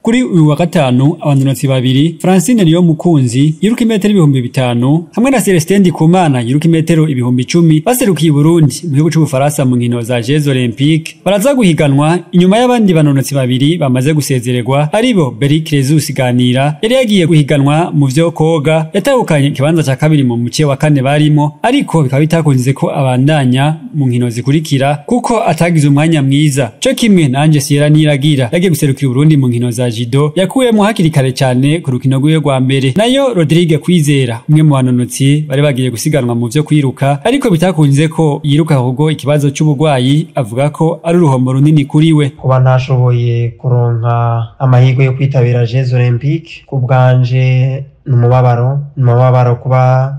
kuri uyu wa gatanu abanonotsi babiri Francine Niyo Mukunzi yiruka imetero ibihumbi bitanu hamwe na Celestin Ndikumana yiruka imetero ibihumbi icumi baserukiye Burundi mu gihugu c'Ubufaransa mu nkino za Jeux Olympiques baraza guhiganwa inyuma y'abandi banonotsi babiri bamaze gusezererwa aribo Beri Crezus Ganira yari yagiye guhiganwa mu vyo koga yatahukanye ikibanza ca kabiri mu muce wa kane barimo ariko bikaba bitakunze ko abandanya mu nkino zikurikira kuko atagize umwanya mwiza co kimwe na Ange Sierra Niragira yagiye guserukira Burundi mu nkino za Jido yakuyemo hakiri kare cyane ku rukino rwiwe rwa mbere nayo Rodrigue Kwizera umwe mu banonotsi bari bagiye gusiganwa mu vyo kwiruka ariko bitakunze ko yiruka ahubwo ikibazo c'ubugwayi avuga ko ari uruhomo runini kuri we kuba ntashoboye kuronka amahirwe yo kwitabira Jeux Olympiques ku bwanje ni umubabaro ni umubabaro kuba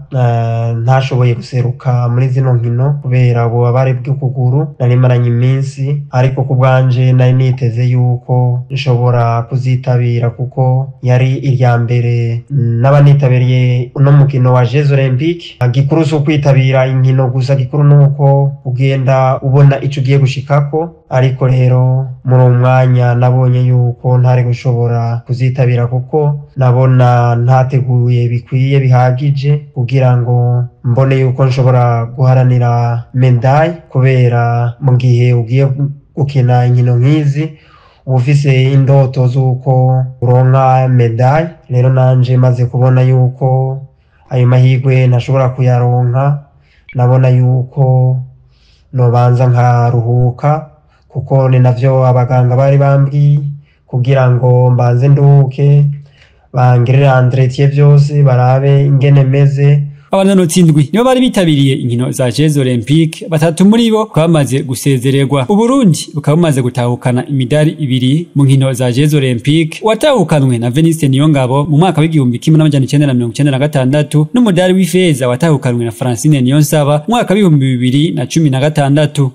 ntashoboye guseruka muri zino nkino kubera ububabare bw'ukuguru nari maranye iminsi ariko ku bwanje nari niteze yuko nshobora kuzitabira kuko yari irya mbere n'abanitabiriye uno mukino wa Jeux Olympiques gikuru si ukwitabira inkino gusa gikuru ni uko ugenda ubona ico ugiye gushikako ariko rero muri uwo mwanya nabonye yuko ntari gushobora kuzitabira kuko nabona ntateguye bikwiye bihagije kugira ngo mbone yuko nshobora guharanira medaille kubera mu gihe ugiye gukina inkino nk'izi uba ufise indoto z'uko uronka medaille rero nanje maze kubona yuko ayo mahirwe ntashobora kuyaronka nabona yuko nobanza nkaruhuka kuko ni navyo abaganga bari bambwiye kugira ngo mbanze nduhuke bangirire entretien vyose barabe ingene meze abanonotsi indwi nibo bari bitabiriye inkino za Jeux Olympiques batatu muri bo bakaba bamaze gusezererwa Uburundi bukaba bumaze gutahukana imidari ibiri mu nkino za Jeux Olympiques watahukanwe na Venice Niyongabo mu mwaka w'igihumbi kimwe n'amajana icenda na mirongo icenda na gatandatu n'umudari w'ifeza watahukanwe na Francine Niyonsaba mu mwaka w'ibihumbi bibiri na cumi na gatandatu